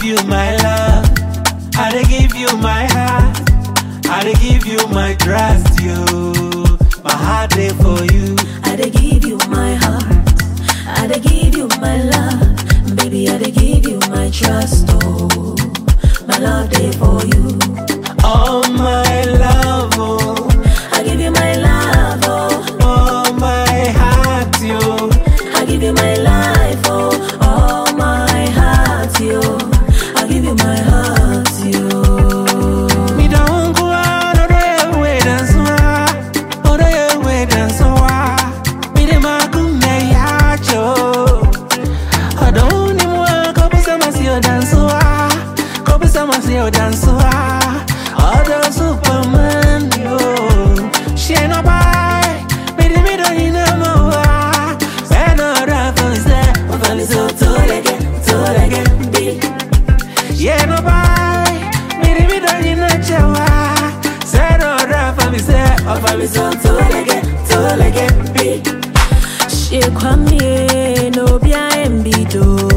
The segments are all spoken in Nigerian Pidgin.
you my love. I dey give you my heart. I dey give you my trust, you. My heart dey for you. I dey give you my heart. I dey give you my love. Baby, I dey give you my trust. Oh, my love day for you. Oh my love, oh, I give you my love. Oh, oh my heart, you. I give you my life. Oh, oh my heart, you. I give you my heart, you. Me don't go out, oh yeah, wait and so oh yeah, wait and so Me de makume yacho. I don't need more. Kopi sama siyo dansoa, kopi sama siyo dansoa. Other Superman yo, she no buy. Me de me don't need no more. Say no raffle say, Ofali so tolege, tolege, be. yeah no buy. Me de me don't need no chewa. Say no raffle say, Ofali so tolege, tolege, be. She kwamie no bia embido.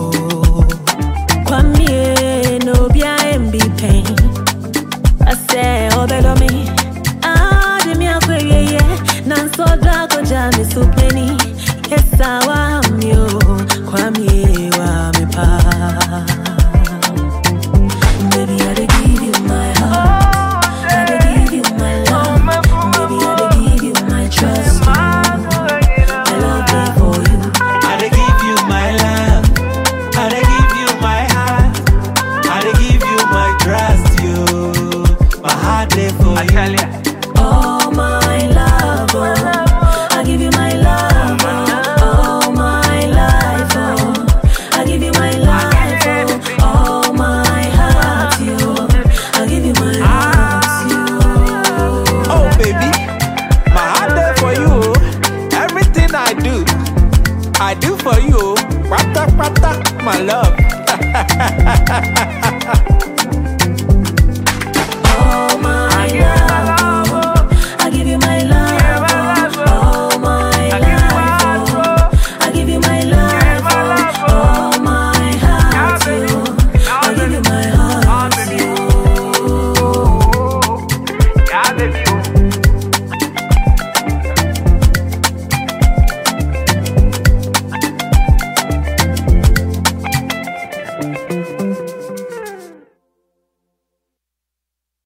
Kwamie no bia embi pain. I say obelo me. Ah, de mi akweye ye. Nan so dra ko jami supeni. Yes, I wa